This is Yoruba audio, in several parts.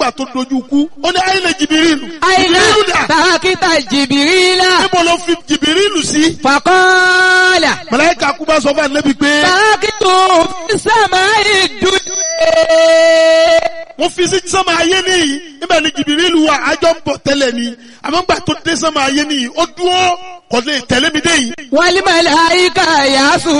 nígbà tó dojú kú ó ní àyìnlẹ̀ jìbìrìlù Àìlá jìbìrìlù dà tàkítà jìbìrìlà. níbo ló fi jìbìrìlù sí. Fàkọ́ọ̀là. màláíkà kú bá sọ fún ànábì pé Tàkítù sàmà ìdúdú. wọ́n fi sí sánmà ayé nìyí níbẹ̀ ni jìbìrìlù wà àjọ ń bọ̀ tẹ́lẹ̀ ni àmọ́ gbà tó dé sánmà ayé nìyí ó dúró kò lè tẹ̀lé mi dé yìí. Wàlí màláìka yàásù.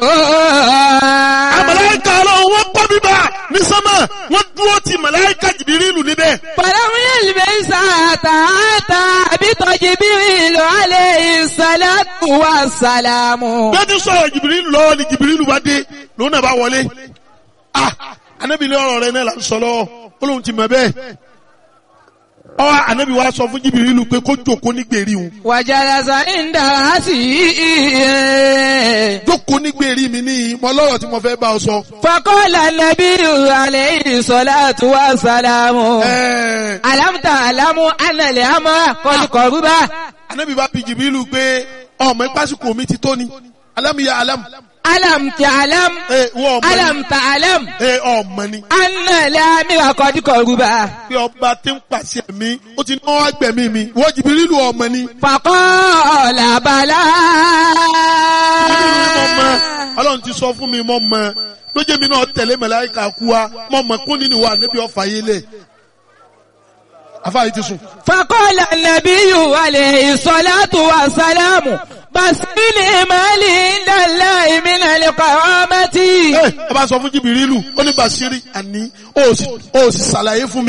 àmàláíkà ọlọ́run wọ́n kọ́ bíbá ní sánmà wọ́n dúró ti màláíkà jìbìrìlù níbẹ̀. Fàlàmù yẹlẹmẹ sàtà àtà àbítọ̀ jìbìrìlù alẹ́ ìsàlátù wà sàlámù. bí wọ́n ti sọ̀rọ̀ jìbìrìlù lọ́wọ́ ni jìbìrìlù bá dé lòun náà bá wọlé. ah anabi ní ọ̀rọ̀ rẹ̀ náà là ń sọ lọ́wọ́ ó lóun ti mọ̀ bẹ́ẹ̀. ọ anabi wa sọ fún jìbìrìlù pé kó jókòó ní gbèrí òun. Wàjàlásà ń dàrá sí i. jókòó ní gbèrí mi ní mọ lọ́rọ̀ tí mo fẹ́ bá ọ sọ. Fakọ́lá nàbí alẹ́ ìsọ̀látù wà sàlámù. ẹ̀ẹ́ Alámùtà alámù ànàlẹ́ àmọ́ kọlùkọ̀rúbà. anabi bá bi jìbìrìlù pé ọmọ ìpásíkò mi ti tó ni alámìyá alámù. Alámùtà alámù. ẹ wọ́n ọmọ ni Alámùtà alámù. ẹ ọmọ ni Ànàlẹ́ àmìrà kọlùkọ̀rúbà. pé ọba tí ń pàṣẹ mi ó ti náwó agbẹ̀mí mi wọ́n jìbìrìlù ọmọ ni. Fakọ́lá bàlá. ọlọ́run ti sọ fún mi mọ́ mọ́ lójé mi náà tẹ̀lé màláíkà kú wa mọ́ mọ́ kún nínú wa níbi ọ̀fà yé lẹ̀ afáyé ti sùn. فقال النبي عليه الصلاة والسلام بسيني مالي عند الله من القوامة ẹ ẹ bá sọ fún jìbìrìlù ó ní Bàṣírí àní ó sì ó sì ṣàlàyé fún mi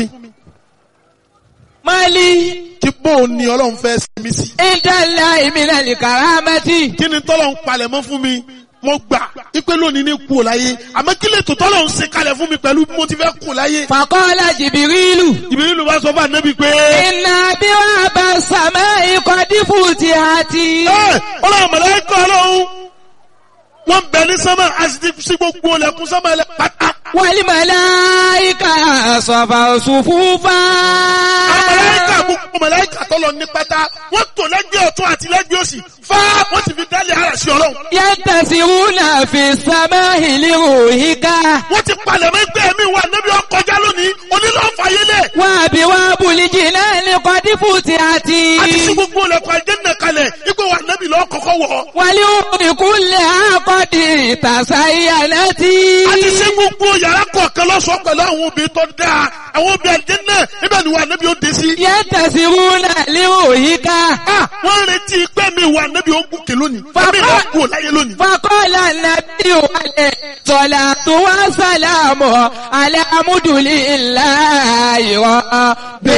مالي kí bóun ni ọlọ́run fẹ́ ṣe mí sí. عند الله من الكرامة kí ni tọ́lọ̀ ń palẹ̀ mọ́ fún mi mo gbà ipe lónìí ní kú ò láyé àmọ́ kí lè tó tọ́lọ̀ ń ṣe kalẹ̀ fún mi pẹ̀lú bí mo ti fẹ́ kú láyé. فقال جبريل jìbìrìlù bá sọ fún ànábì pé إن أبواب السماء قد فتحت ẹ ọlọ́run màláíkà ọlọ́run wọ́n bẹ ní sánmà a sì ti sí gbogbo ọlẹ́kùn sánmà ẹlẹ́ pátá. والملائكة صفوا صفوفا Àmàláíkà gbogbo màláíkà tọ́lọ ní pátá, wọ́n tò lẹ́gbẹ̀ẹ́ ọ̀tún àti lẹ́gbẹ̀ẹ́ òsì, fá wọ́n ti fi dálé ara sí ọlọ́run. ينتسرون في السماء لروحك Wọ́n ti palẹ̀ mọ́ ẹgbẹ́ mi wà níbi ọkọjá lónìí, onílọ́fàyélẹ̀. وأبواب الجنان قد فتحت A ti sí gbogbo ọlẹ́kùn àjẹ́nà kalẹ̀, ipò wà níbi lọ́ kọ́kọ́ wọ̀. ولأم كلها قد تزينت A ti sí gbogbo yàrá kọ̀ọ̀kan lọ́sọ̀ọ́ pẹ̀lú àwọn obìnrin tó dáa, àwọn obìnrin àjẹ́nà, ibẹ̀ ni wà níbi ó dé sí. ينتسرون لروحك Ah, Wọ́n ń retí pé mi wà níbi ó gùnkè lónìí, Bàbá- ẹ̀mí lọ́ kú láyé lónìí. فقال النبي عليه الصلاة والسلام على مد لله رب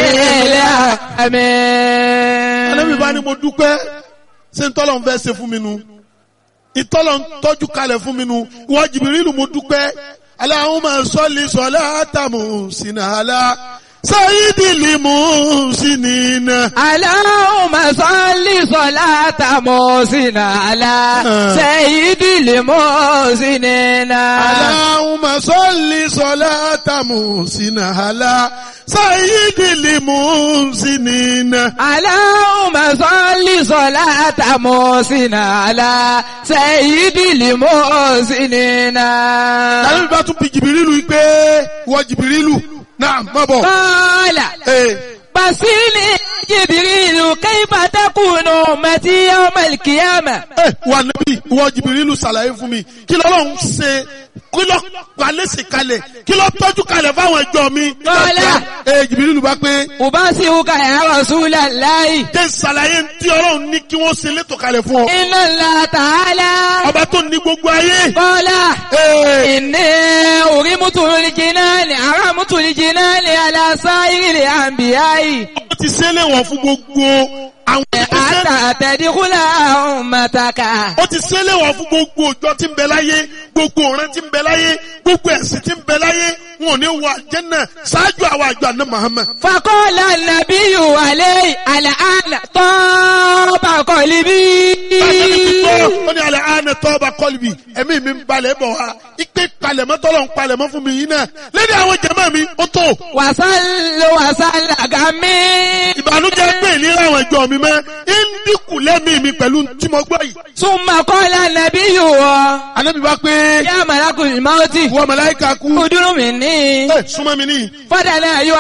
Ànábì bá العالمين ní mo dúpẹ́ ṣé ń tọ́lọ̀ ń fẹ́ ṣe fún mi nu ìtọ́lọ̀ ń tọ́jú kalẹ̀ fún mi nu ìwọ Jìbìrìlù mo dúpẹ́ Allahumma salli salatan muhsinatan sayyidil muhsinina. اللهم صل صلاة محسن على سيد المحسنين Allahumma salli salatan muhsinatan sayyidil muhsinina. اللهم صل صلاة محسن على سيد المحسنين Ànábì bá tún bi Jìbìrìlù yìí pé ìwọ Jìbìrìlù náà má bọ̀. قال Ee. بصيني جبريل كيف تكون أمتي يوم القيامة Ẹ, wà níbí ìwọ jìbìrìlù ṣàlàyé fún mi kí lọ́lọ́run ṣe kí lọ́ palẹ́sì kalẹ̀ kí lọ́ tọ́jú kalẹ̀ fáwọn ẹjọ́ mi. Kọ́lá. ẹ jìbìrìlù bá pé أبصرك يا رسول الله jẹ́ ṣàlàyé tí ọlọ́run ní kí wọ́n ṣe létò kalẹ̀ fún ọ. إن الله تعالى ọba tó ní gbogbo ayé. قال Ee, إني أرمت الجنان أرمت الجنان على سائر الأنبياء ó ti ṣe é léwọ̀n fún gbogbo àwọn ìgbésẹ̀. حتى تدخل أمتك ó ti ṣe é léwọ̀n fún gbogbo òjò tí ń bẹ láyé gbogbo ọ̀ràn tí ń bẹ láyé gbogbo ẹ̀sìn tí ń bẹ láyé wọn ò ní wọ àjẹ́nà ṣáájú àwọn àjọ àná Muhammad. فقال النبي عليه الآن طاب قلبي ó ní alẹ́ àánẹ tọ́ba kọ́lùbì ẹ̀mí mi ń balẹ̀ bọ̀ wá ipe palẹ̀mọ́ tọ́lọ̀ ń palẹ̀mọ́ fún mi yìí náà lẹ́ni àwọn jẹ̀mọ́ mi ó tó وصل وصل غمي ìbànújẹ́ pé ìlera àwọn ìjọ mi mọ́ ń dínkù lẹ́mí mi pẹ̀lú tí mo gbọ́ yìí. ثم قال النبي anábì bá pé يا ملك الموت wọ màláíkà kú ادر مني ẹ súnmọ́ mi níyì فدنا